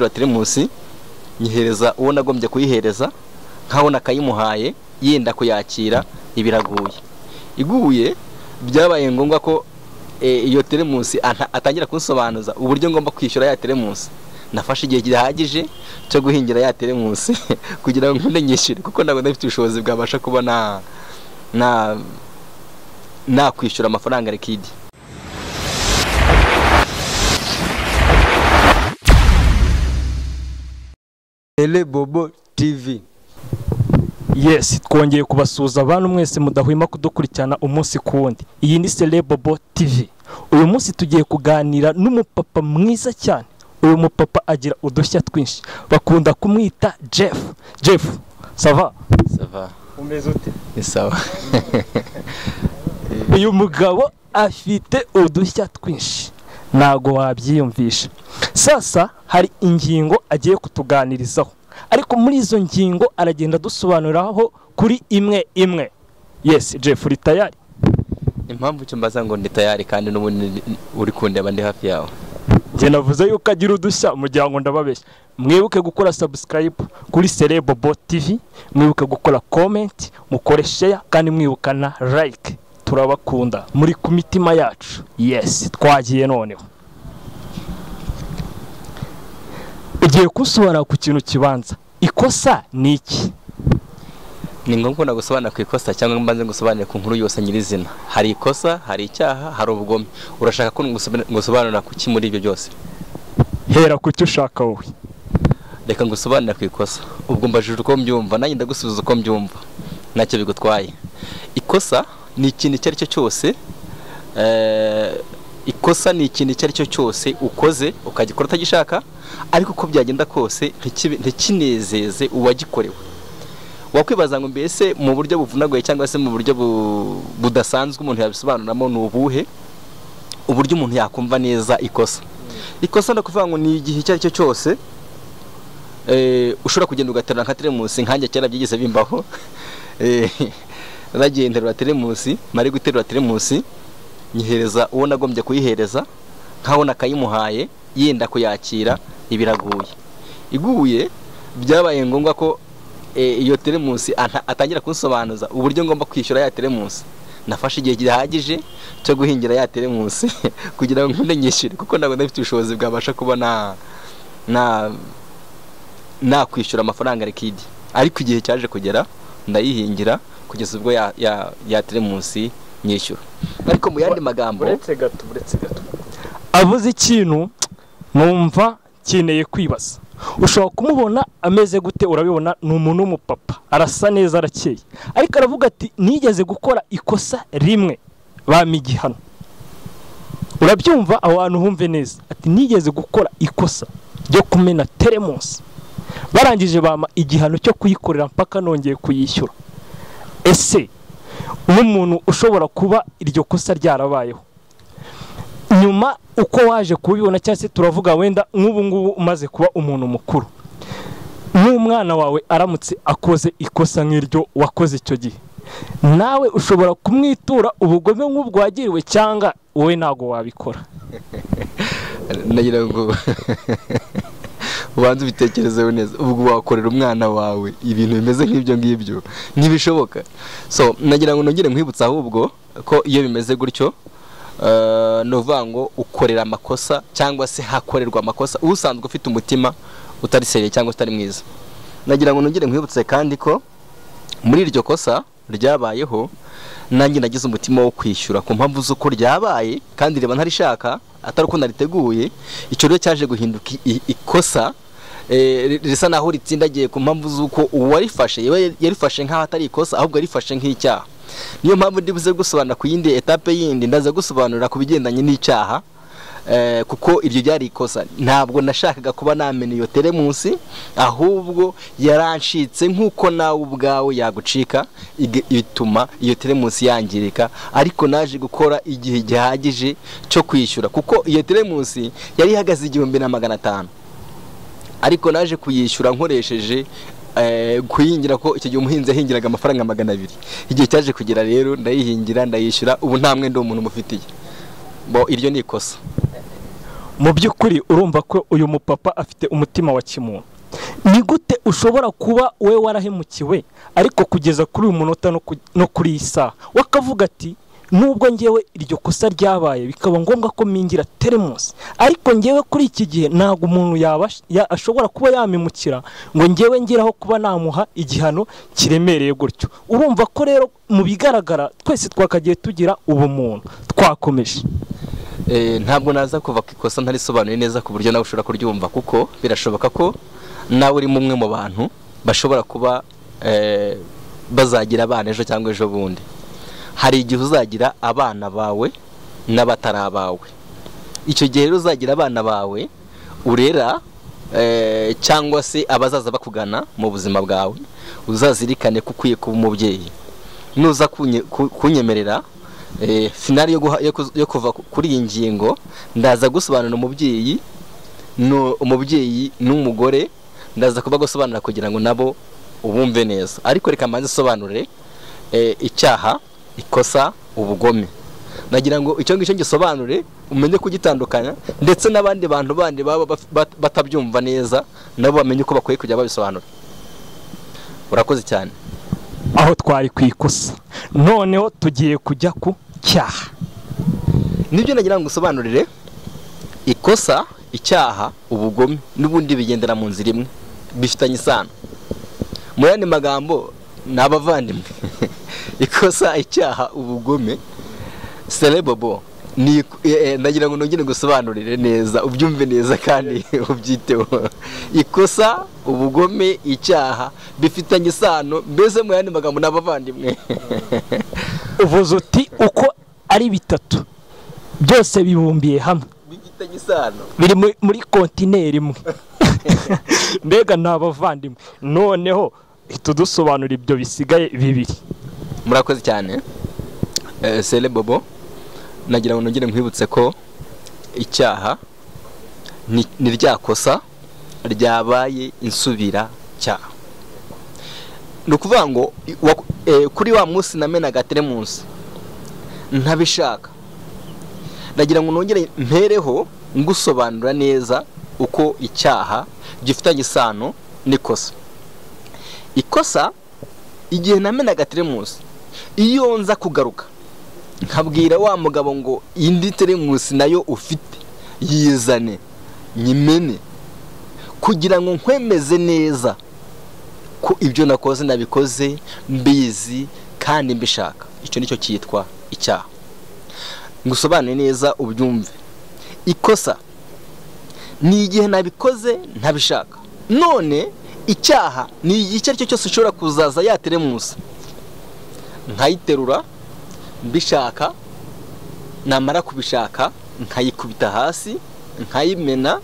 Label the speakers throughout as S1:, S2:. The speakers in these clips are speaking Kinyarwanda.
S1: ya teremusi nyihereza uwo nagombye kuyihereza nkaho nakayimuhaye yenda kuyakira ibiraguye iguye byabaye ngombwa ko iyo teremusi atangira kunsobanuza uburyo ngomba kwishyura ya teremusi nafashe igihe gihagije cyo guhingira ya teremusi kugira ngo nyishyure kuko ntabwo ndafite ubushobozi bwabasha kuba nakwishyura amafaranga rikidi
S2: Bobo TV
S3: yesi twongeye kubasuhuza abantu mwese mudahwema kudukurikirana umunsi ku wundi iyi ni Bobo TV uyu munsi tugiye kuganira n'umupapa mwiza cyane uyu mupapa agira udushya twinshi bakunda kumwita jeff jeff sava
S1: sava
S2: umeze ute
S1: ni sawa
S3: uyu mugabo afite udushya twinshi ntabwo wabyiyumvisha sasa hari ingingo agiye kutuganirizaho ariko muri izo ngingo aragenda adusobanuriraho kuri imwe imwe yesi jeff uri tayari
S1: impamvu icyo mbaza ngo ndi tayari kandi n'ubundi uri kundeba ndi hafi yawe
S3: njye navuze yuko agira udushya umuryango ndababeshya mwibuke gukora sabusikarayibu kuri serebobo tivi mwibuke gukora komenti mukore sheya kandi mwibuka na layike turabakunda muri ku mitima yacu yesi twagiye noneho ugiye kusobanura ku kintu kibanza ikosa ni iki
S1: ni ngombwa nagusobanura ku ikosa cyangwa mbanze ngusobanure ku nkuru yose nyirizina hari ikosa hari icyaha hari ubugome urashaka ko ngusobanura ku ki muri ibyo byose
S3: hera ku cyo ushaka wowe
S1: reka ngusobanure ku ikosa ubwo mbajije uko mbyumva nanjye ndagusubiza uko mbyumva ntacyo bigutwaye ikosa ni ikintu icyo ari cyo cyose ikosa ni ikintu icyo ari cyo cyose ukoze ukagikora utagishaka ariko uko byagenda kose ntikinezeze uwagikorewe wakwibaza ngo mbese mu buryo buvunaguye cyangwa se mu buryo budasanzwe umuntu yabisobanuramo ni ubuhe uburyo umuntu yakumva neza ikosa ikosa ni ukuvuga ngo ni igihe icyo ari cyo cyose ushobora kugenda ugaterura nka teremusi nkanjye kera byigeze bimbaho nagiye nterura teremusi mari guterura teremusi nyihereza uwo nagombye kuyihereza nkaho nakayimuhaye yenda kuyakira ibiraguye iguye byabaye ngombwa ko iyo teremusi atangira kunsobanuza uburyo ngomba kwishyura ya teremusi nafashe igihe gihagije cyo guhingira ya teremusi kugira ngo nyishyure kuko ntabwo ndafite ubushobozi bwabasha kuba nakwishyura amafaranga rikidi ariko igihe cyaje kugera ndayihingira kugeza ubwo ya teremusi nyishyura ariko mu yandi magambo
S2: uretse gato uretse gato
S3: avuze ikintu numva nkeneye kwibaza ushobora kumubona ameze gute urabibona ni umuntu w'umupapa arasa neza arakeye ariko aravuga ati nigeze gukora ikosa rimwe bampa igihano urabyumva aho hantu humve neza ati nigeze gukora ikosa ryo kumena teremusi barangije bampa igihano cyo kuyikorera mpaka nongeye kuyishyura ese nk'umuntu ushobora kuba iryo kosa ryarabayeho nyuma uko waje kubibona cyangwa se turavuga wenda nk'ubu ngubu umaze kuba umuntu mukuru nk'umwana wawe aramutse akoze ikosa nk'iryo wakoze icyo gihe nawe ushobora kumwitura ubugome nk'ubwo wagiriwe cyangwa wowe ntabwo wabikora
S1: nagira ngo ubanza ubitekerezeho neza ubwo wakorera umwana wawe ibintu bimeze nk'ibyo ngibyo ntibishoboka so nagira ngo nongere nkwibutse ahubwo ko iyo bimeze gutyo ni ukuvuga ngo ukorera amakosa cyangwa se hakorerwa amakosa usanzwe ufite umutima utari seriye cyangwa utari mwiza nagira ngo nongere nkwibutse kandi ko muri iryo kosa ryabayeho nanjye nagize umutima wo kwishyura ku mpamvu z'uko ryabaye kandi reba ntarishaka atari uko nariteguye icyo rero cyaje guhinduka ikosa risa naho ritsindagiye ku mpamvu z'uko uwarifashe yarifashe nk'aho atari ikosa ahubwo yarifashe nk'icyaha niyo mpamvu ndibuze gusobanura ku yindi etape yindi ndaza gusobanura ku bigendanye n'icyaha kuko iryo ryari ikosa ntabwo nashakaga kuba namena iyo teremusi ahubwo yarancitse nk'uko nawe ubwawe yagucika bituma iyo teremusi yangirika ariko naje gukora igihe gihagije cyo kwishyura kuko iyo teremusi yari ihagaze igihumbi na magana atanu ariko naje kuyishyura nkoresheje kuyihingira ko icyo gihe umuhinzi yahingiraga amafaranga magana abiri igihe cyaje kugera rero ndayihingira ndayishyura ubu nta mwenda w'umuntu umufitiye iryo ni ikosa
S3: mu by'ukuri urumva ko uyu mupapa afite umutima wa kimuntu ni gute ushobora kuba we warahemukiwe ariko kugeza kuri uyu munota no ku- no kuri iyi saha wakavuga ati nubwo ngewe iryo kosa ryabaye bikaba ngombwa ko mingira teremusi ariko ngewe kuri iki gihe ntabwo umuntu yaba ya- ashobora kuba yamimukira ngo ngewe ngeraho kuba namuha igihano kiremereye gutyo urumva ko rero mu bigaragara twese twakagiye tugira ubumuntu twakomeje
S1: Eh, ntabwo naza kuva ku ikosa ntarisobanuye neza ku buryo nawe ushobora kuryumva kuko birashoboka ko nawe uri umwe mu bantu bashobora kuba eh, bazagira abana ejo cyangwa ejo bundi hari igihe uzagira abana bawe n'abatari abawe icyo gihe rero uzagira abana bawe urera eh, cyangwa se abazaza bakugana mu buzima bwawe uzazirikane ko ukwiye kuba umubyeyi nuza kunye- ku- kunyemerera eh, finali yo guha- yo kuz- yo kuva ku- kuri iyi ngingo ndaza gusobanura umubyeyi nu- umubyeyi n'umugore ndaza kuba gusobanura kugira ngo nabo ubumve neza ariko reka mbanze isobanure eh, icyaha ikosa ubugome nagira ngo icyo ngicyo gisobanure umenye kugitandukanya ndetse n'abandi bantu bandi baba baf- bat- batabyumva neza nabo bamenye uko bakwiye kujya babisobanura urakoze cyane
S3: aho twari ku ikosa noneho tugiye kujya ku cyaha
S1: nibyo nagira ngo usobanurire ikosa icyaha ubugome n'ubundi bigendera mu nzira imwe bifitanye isano muri andi magambo ni abavandimwe ikosa icyaha ubugome serebobo ni eh, eh, nagira ngo nongere ngusobanurire neza ubyumve neza kandi ubyiteho ikosa ubugome icyaha bifitanye isano mbese mu yandi magambo ni abavandimwe
S3: uvuze uti uko ari bitatu byose bibumbiye hamwe
S1: bifitanye isano
S3: biri muri- muri kontineri imwe mbega ni abavandimwe noneho hita udusobanura ibyo bisigaye bibiri
S1: murakoze cyane Eh, sele bobo nagira ngo nongere nkwibutse ko icyaha ni ni rya kosa ryabaye insubira cyaha ni ukuvuga ngo i- wa- eh, kuri wa munsi namenaga teremunsi ntabishaka nagira ngo nongere mpereho ngusobanura neza uko icyaha gifitanye isano n'ikosa ikosa igihe namenaga teremusi iyo nza kugaruka nkabwira wa mugabo ngo indi teremusi nayo ufite yizane nyimene kugira ngo nkwemeze neza ko ibyo nakoze nabikoze mbizi kandi mbishaka icyo nicyo cyitwa icyaha ngusobanure neza ubyumve ikosa ni igihe nabikoze ntabishaka none icyaha ni igihe icyo ari cyo cyose ushobora kuzaza yateremusa nkayiterura mbishaka namara kubishaka nkayikubita hasi nkayimena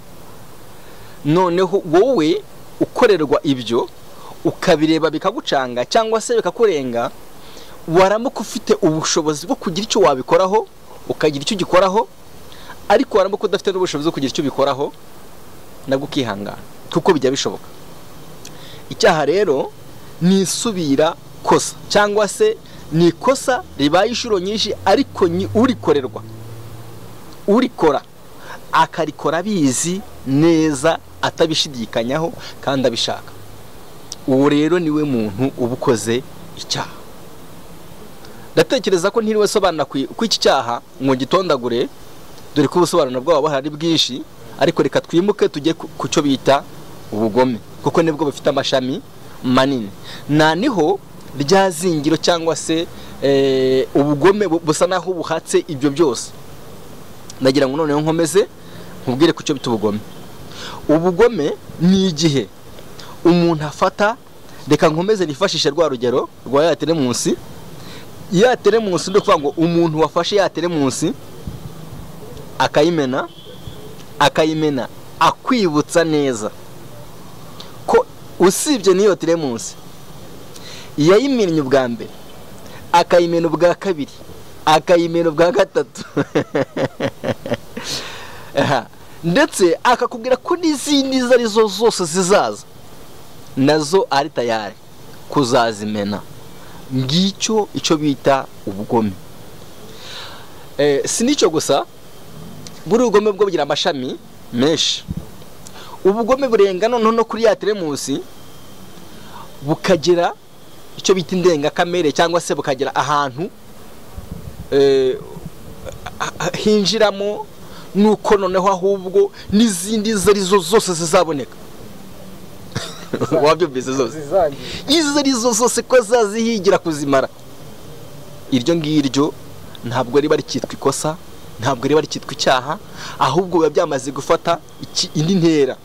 S1: noneho wowe ukorerwa ibyo ukabireba bikagucanga cyangwa se bikakurenga waramuka ufite ubushobozi bwo kugira icyo wabikoraho ukagira icyo ugikoraho ariko waramuka udafite n'ubushobozi bwo kugira icyo ubikoraho nabwo ukihangana kuko bijya bishoboka icyaha rero ni isubira kosa cyangwa se ni ikosa ribaye inshuro nyinshi ariko ni urikorerwa urikora akarikora abizi neza atabishidikanyaho kandi abishaka uwo rero niwe muntu uba ukoze icyaha ndatekereza ko ntiriwe sobanura ku ku iki cyaha ngo gitondagure dore ko ubusobanuro bwabo hari bwinshi ariko reka twimuke tujye ku- ku cyo bita ubugome kuko nibwo bufite amashami manini nta niho rya zingiro cyangwa se eh, ubugome bu- busa naho buhatse ibyo byose ndagira ngo noneho nkomeze nkubwire ku cyo bita ubugome ubugome ni igihe umuntu afata reka nkomeze nifashishe rwa rugero rwa ya teremunsi ya teremunsi ni ukuvuga ngo umuntu wafashe ya teremunsi akayimena akayimena akwibutsa neza ko usibye n'iyo teremusi yayimennye ubwa mbere akayimena ubwa kabiri akayimena ubwa gatatu Aha. ndetse akakubwira ko n'izindi izo ari zo zose zizaza nazo ari tayari kuzazimena ngicyo icyo bita ubugome Eh, si n'icyo gusa buri ubugome bwo bugira amashami menshi ubugome burenga noneho no kuri ya teremusi bukagira icyo bita indengakamere cyangwa se bukagira ahantu eh, ah- ah- hinjiramo nuko noneho ahubwo n'izindi izo ari zo zose zizaboneka wabyumvise zose
S2: zisangiye
S1: izo ari zo zose ko zazihigira kuzimara iryo ngiryo ntabwo riba rikitwa ikosa ntabwo riba rikitwa icyaha ahubwo biba byamaze gufata iki- indi ntera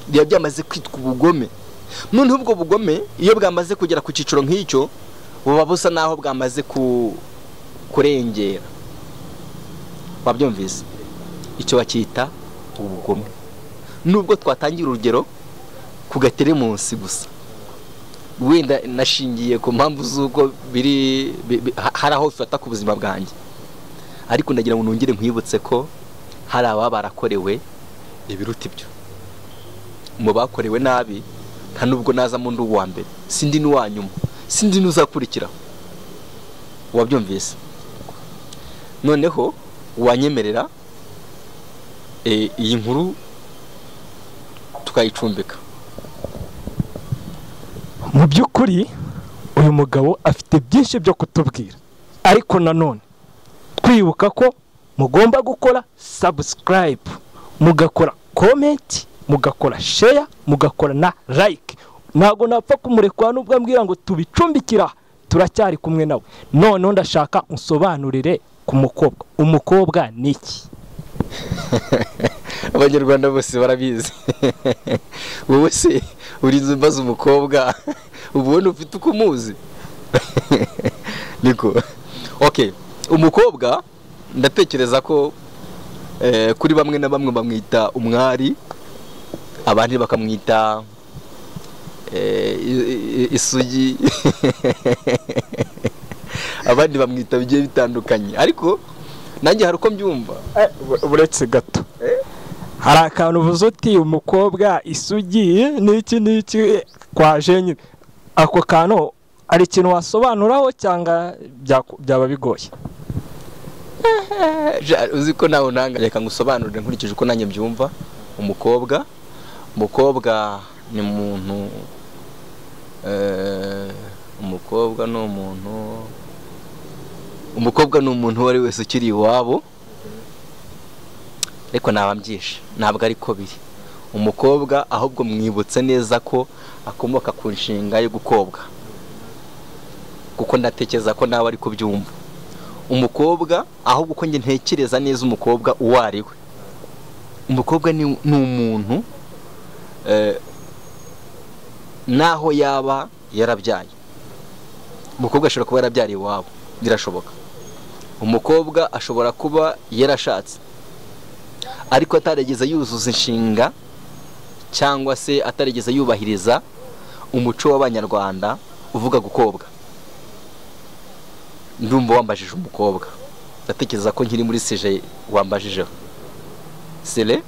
S1: biba byamaze kwitwa ubugome noneho ubwo bugome iyo bwamaze kugera ku cyiciro nk'icyo buba busa n'aho bwamaze ku- kurengera wabyumvise icyo bacyita ubugome nubwo twatangira urugero ku gateremunsi gusa wenda nashingiye ku mpamvu z'uko biri bi- bi- ha- hari aho bifata ku buzima bwanjye ariko ndagira ngo nongere nkwibutse ko hari ababa barakorewe ibiruta ibyo mu bakorewe nabi nta nubwo nazamo ndi uwa mbere sindi n'uwa nyuma sindi n'uzakurikiraho wabyumvise noneho wanyemerera eh, iyi nkuru tukayicumbika
S3: mu by'ukuri uyu mugabo afite byinshi byo kutubwira ariko nanone twibuka ko mugomba gukora sabusikarayibu mugakora komenti mugakora sheya mugakora na layike ntabwo napfa kumurekura nubwo ambwira ngo tubicumbikira aha, turacyari kumwe nawe noneho ndashaka unsobanurire ku mukobwa umukobwa ni iki
S1: abanyarwanda bose barabizi wowe se urinze mbaza umukobwa ubona ufite uko umuzi niko okay umukobwa ndatekereza ko eh, kuri bamwe na bamwe bamwita umwari abandi bakamwita eh, i- i- isugi abandi bamwita bigiye bitandukanye ariko nanjye hari uko mbyumva
S3: Eh, bu- buretse gato hari akantu uvuze uti umukobwa isugi n'iki n'iki eh, kwaje nyine ako kantu hari ikintu wasobanuraho cyangwa byaku- byaba bigoye
S1: Ja- uzi ko nawe unanga reka ngusobanurire nkurikije uko nanjye mbyumva umukobwa umukobwa ni umuntu eh, umukobwa ni umuntu umukobwa ni umuntu uwo ari wese ukiri iwabo ariko ntababyishe ntabwo ari ko biri umukobwa ahubwo mwibutse neza ko akomoka ku nshinga yo gukobwa kuko ndatekereza ko nawe ari kubyumva umukobwa ahubwo uko njye ntekereza neza umukobwa uwo ari we umukobwa ni ni umuntu eh, naho yaba yarabyaye umukobwa ashobora kuba yarabyariye iwabo birashoboka umukobwa ashobora kuba yarashatse ariko atarigeze yuzuza inshinga cyangwa se atarigeze yubahiriza umuco w'abanyarwanda uvuga gukobwa ndumva wambajije umukobwa ndatekereza ko nkiri muri seje wambajijeho sere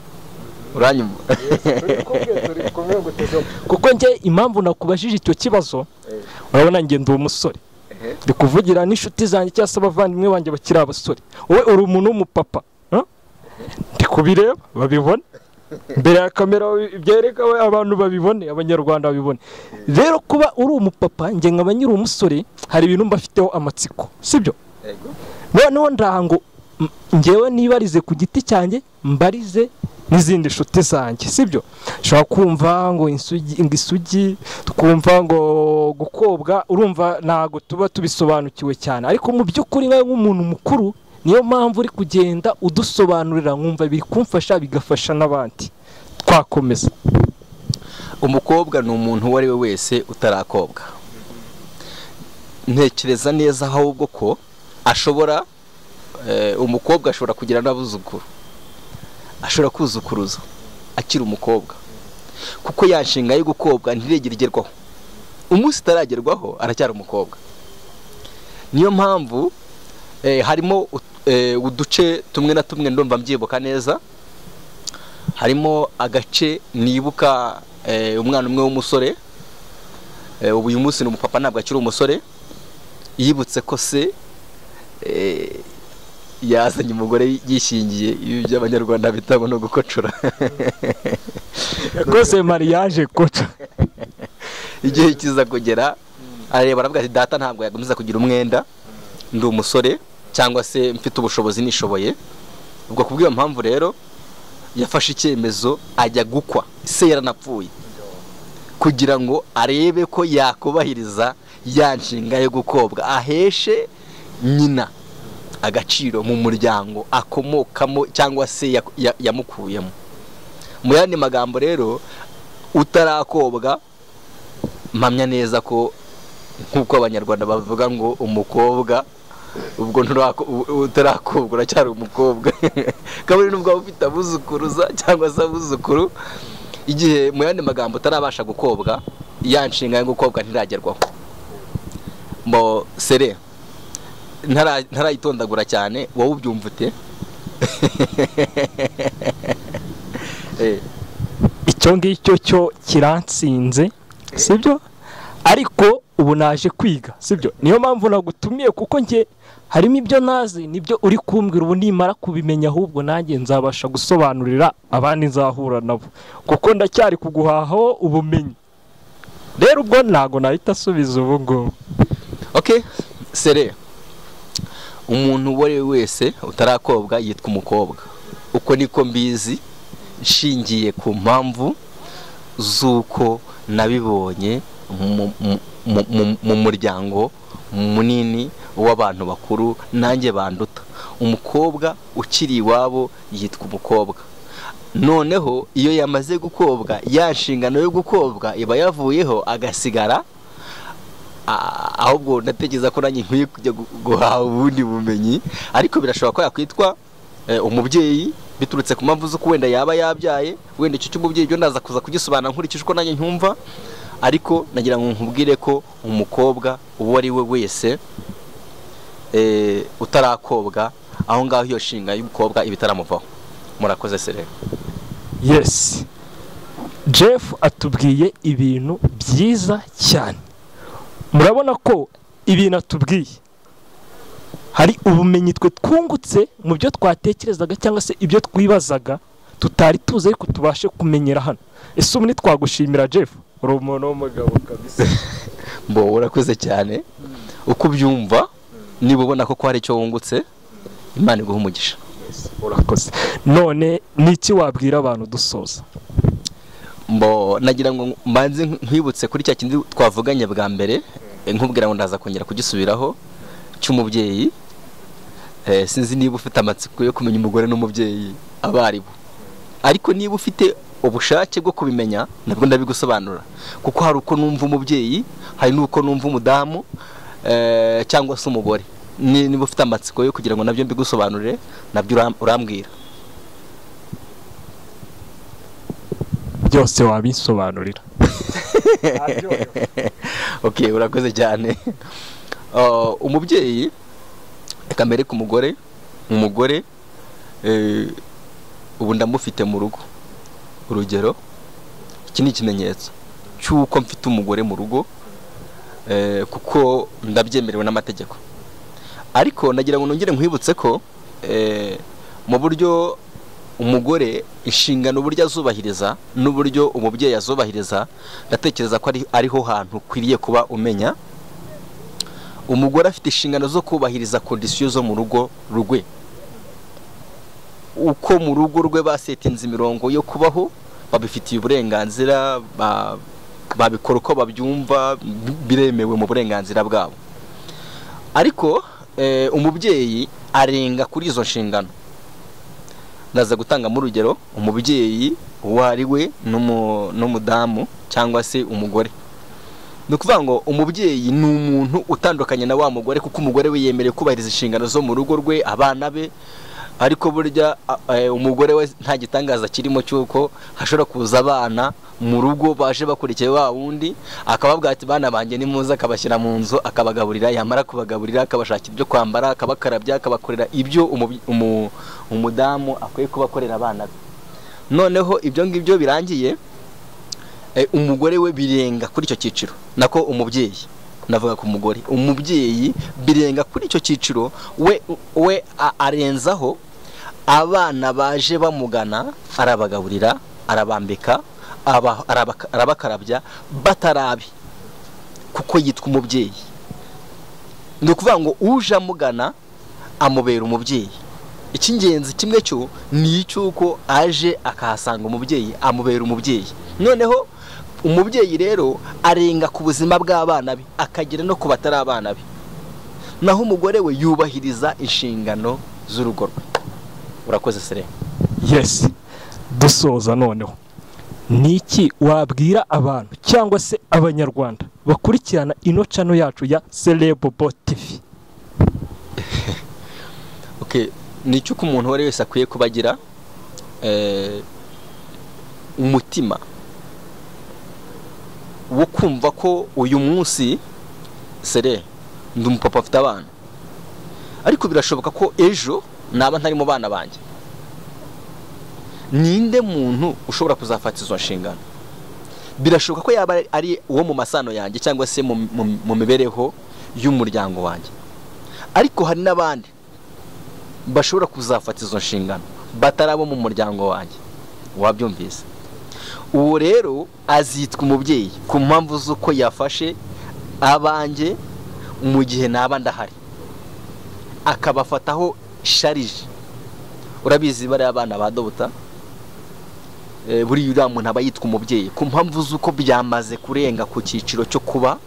S1: uranyumva
S2: turi kumwe turi kumwe gutega
S3: kuko njye impamvu nakubajije icyo kibazo
S2: Eh.
S3: urabona njye ndi umusore ndi kuvugira n'inshuti zanjye cyangwa se abavandimwe banjye bakiri abasore wowe uri umuntu w'umupapa huh? ndi kubireba babibona mbere ya kamera babi- byereka we abantu babibone abanyarwanda babibone rero kuba uri umupapa njye nkaba nyiri umusore hari ibintu mbafiteho amatsiko sibyo noneho ndango m- njyewe nibarize ku giti cyanjye mbarize n'izindi nshuti zanjye sibyo ushobora kumva ngo isugi ngo isugi twumva ngo gukobwa urumva ntabwo tuba tubisobanukiwe cyane ariko mu by'ukuri nawe nk'umuntu mukuru niyo mpamvu uri kugenda udusobanurira nkumva biri kumfasha bigafasha n'abandi twakomeza
S1: umukobwa ni umuntu uwo ari we wese utarakobwa ntekereza neza ahubwo ko ashobora eh, umukobwa ashobora kugira n'abuzukuru ashobora kuzukuruza akiri umukobwa kuko ya nshinga yo gukobwa ntiregire igerwaho umunsi itaragerwaho aracyari umukobwa niyo mpamvu eh, harimo ut- eh, uduce tumwe na tumwe ndumva mbyibuka neza harimo agace nibuka eh, umwana umwe w'umusore eh, ubu uyu munsi ni umupapa ntabwo akiri umusore yibutse ko se eh, yazanye umugore yishingiye ibi by'abanyarwanda bitabo no gukocora
S3: yakoze mariage koca
S1: igihe kiza kugera arareba aravuga ati data ntabwo yagumiza kugira umwenda ndi umusore cyangwa se mfite ubushobozi nishoboye ubwo kubw'iyo mpamvu rero yafashe icyemezo ajya gukwa se yaranapfuye kugira ngo arebe ko yakubahiriza ya nshinga yo gukobwa aheshe nyina agaciro mu muryango akomokamo cyangwa se ya- ya- yamukuyemo mu yandi magambo rero utarakobwa mpamya neza ko nk'uko abanyarwanda bavuga ngo umukobwa ubwo nturako- u- utarakobwa uracyari umukobwa kabiri nubwo waba ufite abuzukuruza cyangwa se abuzukuru igihe mu yandi magambo utarabasha gukobwa ya nshinga yo gukobwa ntiragerwaho mo sere ntara- ntarayitondagura cyane wowe ubyumva ute Eh,
S3: icyo ngicyo cyo kiransinze sibyo ariko ubu naje kwiga sibyo niyo mpamvu nagutumiye kuko njye harimo ibyo nazi nibyo uri kumbwira ubu nimara kubimenya ahubwo nanjye nzabasha gusobanurira abandi nzahura nabo kuko ndacyari kuguhahaho ubumenyi rero ubwo ntago nahita asubiza ubu ngubu
S1: okay sere umuntu uwo ari we wese utarakobwa yitwa umukobwa uko niko mbizi nshingiye ku mpamvu z'uko nabibonye mu- mu- mu- mu- mu muryango munini w'abantu bakuru nanjye banduta umukobwa ukiri iwabo yitwa umukobwa noneho iyo yamaze gukobwa ya nshingano yo gukobwa iba yavuyeho agasigara a- ahubwo ndatekereza ko nanjye nkwiye kujya gu- guhaha ubundi bumenyi ariko birashoboka ko yakwitwa eh, umubyeyi biturutse ku mpamvu z'uko wenda yaba yabyaye wenda icyo cy'umubyeyi byo ndaza kuza kugisobanura nkurikije uko nanjye nkumva ariko nagira ngo nkubwire ko umukobwa uwo ari we wese eh, utarakobwa aho ngaho iyo nshinga y'umukobwa iba itaramuvaho murakoze serere
S3: yes jeff atubwiye ibintu byiza cyane murabona ko ibintu atubwiye hari ubumenyi twe twungutse mu byo twatekerezaga cyangwa se ibyo twibazaga tutari tuzi ariko tubashe kumenyera hano ese ubu ntitwagushimira jeff uri umuntu w'umugabo kabisa
S1: mbo urakoze cyane uko ubyumva niba ubona ko ko hari icyo wungutse imana iguha umugisha
S3: urakoze none ni iki wabwira abantu dusoza
S1: mbo nagira ngo mbanze nkwibutse kuri cya kindi twavuganye bwa mbere eh, nkubwira ngo ndaza kongera kugisubiraho cy'umubyeyi Eh, sinzi niba ufite amatsiko yo kumenya umugore n'umubyeyi abo ari bo ariko niba ufite ubushake bwo kubimenya nabwo ndabigusobanura kuko hari uko numva umubyeyi hari n'uko numva umudamu eh, cyangwa se umugore Ni- niba ufite amatsiko yo kugira ngo nabyo mbigusobanurire nabyo uram- urambwira
S3: byose wabisobanurira
S2: aryohewe
S1: ok urakoze cyane Uh, umubyeyi reka mbere ku mugore umugore eh, ubu ndamufite mu rugo urugero iki ni ikimenyetso cy'uko mfite umugore mu rugo eh, kuko ndabyemerewe n'amategeko ariko nagira ngo nongere nkwibutse ko eh, mu buryo umugore inshingano uburyo azubahiriza n'uburyo umubyeyi azubahiriza ndatekereza ko ari ariho hantu ukwiriye kuba umenya umugore afite inshingano zo kubahiriza kondisiyo zo mu rugo rwe uko mu rugo rwe basetinze imirongo yo kubaho babifitiye uburenganzira ba- babikora uko babyumva biremewe mu burenganzira bwabo ariko eh, umubyeyi arenga kuri izo nshingano ndaza gutangamo urugero umubyeyi uwo ari we n'umu- n'umudamu cyangwa se umugore ni ukuvuga ngo umubyeyi ni umuntu utandukanye na wa mugore kuko umugore we yemerewe kubahiriza inshingano zo mu rugo rwe abana be ariko burya a- eh, umugore we nta gitangaza kirimo cy'uko hashobora kuza abana mu rugo baje bakurikiye wa wundi akababwira ati bana banjye ni muza akabashyira mu nzu akabagaburira yamara kubagaburira akabashakira ibyo kwambara akabakarabya akabakorera ibyo umubi- umu- umudamu akwiye kubakorera abana be noneho ibyo ngibyo birangiye eh, umugore we birenga kuri icyo cyiciro nako umubyeyi navuga ku mugore umubyeyi birenga kuri icyo cyiciro we we a- arenzaho abana baje bamugana arabagaburira arabambika aba- arabaka- arabakarabya batarabi kuko yitwa umubyeyi ni ukuvuga ngo uje amugana amubera umubyeyi icy'ingenzi kimwe cyo ni icy'uko aje akahasanga umubyeyi amubera umubyeyi noneho umubyeyi rero arenga ku buzima bw'abana be akagera no ku batari abana be naho umugore we yubahiriza inshingano z'urugo rwe urakoze sire
S3: yesi dusoza noneho ni iki wabwira abantu cyangwa se abanyarwanda bakurikirana ino cano yacu ya serebobo tivi
S1: ni icyo uko umuntu uwo ari wese akwiye kuba agira eh, umutima wo kumva ko uyu munsi sere ndi umupapa afite abana ariko birashoboka ko ejo naba ntari mu bana banjye ninde muntu ushobora kuzafata izo nshingano birashoboka ko yaba ari uwo mu masano yanjye cyangwa se mu- mu- mu mibereho y'umuryango wanjye ariko hari n'abandi bashobora kuzafata izo nshingano batari abo mu muryango wanjye wabyumvise uwo rero azitwa umubyeyi ku mpamvu z'uko yafashe abanjye mu gihe naba ndahari akabafataho sharije urabizi bariya abana ba dobuta Eh, buriya uriya muntu aba yitwa umubyeyi ku mpamvu z'uko byamaze kurenga ku cyiciro cyo kuba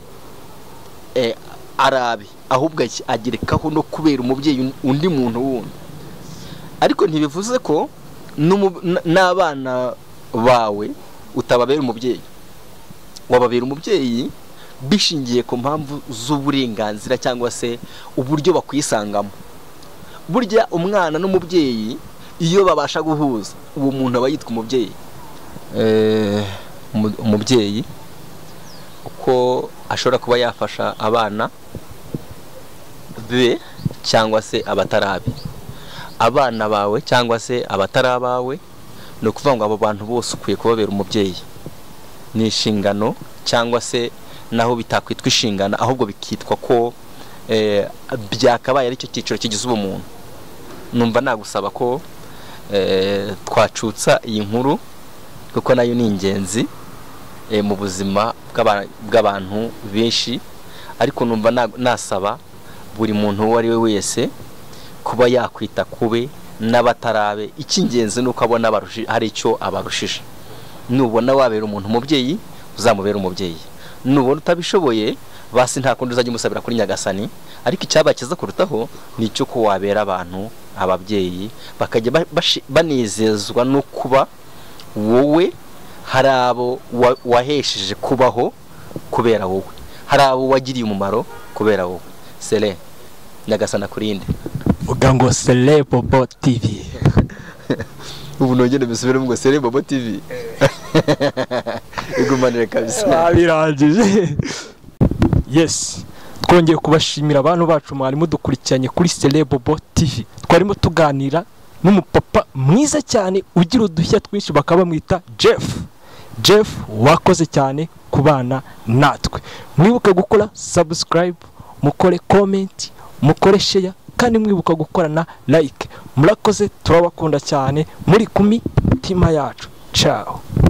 S1: eh, arabe ahubwo aki- agerekaho no kubera umubyeyi un- undi muntu wundi ariko ntibivuze ko n'umu- n- n'abana bawe utababera umubyeyi wababera umubyeyi bishingiye ku mpamvu z'uburenganzira cyangwa se uburyo bakwisangamo burya umwana n'umubyeyi iyo babasha guhuza uwo muntu aba yitwa umubyeyi Eh, umu- umubyeyi uko ashobora kuba yafasha abana be cyangwa se abatari abe abana bawe cyangwa se abatari abawe ni ukuvuga ngo abo bantu bose ukwiye kubabera umubyeyi ni inshingano cyangwa se naho bitakwitwa inshingano ahubwo bikitwa ko eh, byakabaye ari cyo cyiciro kigize ubumuntu numva nagusaba ko eh, twacutsa iyi nkuru kuko nayo ni ingenzi eh, mu buzima bw'aba- bw'abantu benshi ariko numva na- nasaba buri muntu uwo ari we wese kuba yakwita kube n'abatarabe icy'ingenzi ni uko abona abarushi- hari icyo abarushije nubona wabera umuntu umubyeyi uzamubera umubyeyi nubona utabishoboye basi nta kundi uzajya umusabira kuri nyagasani ariko icyabaye kiza kurutaho ni icyo ko wabera abantu ababyeyi bakajya ba- bashi- banezezwa no kuba wowe hari abo wa- wahesheje kubaho kubera wowe hari abo wagiriye umumaro kubera wowe sere nyagasana kurinde
S3: vuga ngo serebobo tivi
S1: ubu nongere mbisubiremo ngo sere bobo tv igumanire kabisa
S3: babirangije yesi twongeye kubashimira abantu bacu mwari mudukurikiranye kuri serebobo tivi twarimo tuganira n'umupapa mwiza cyane ugira udushya twinshi bakaba bamwita jeff jeff wakoze cyane ku bana natwe mwibuke gukora subscribe mukore comment mukore share kandi mwibuka gukora na like murakoze turabakunda cyane muri kumi mitima yacu ciao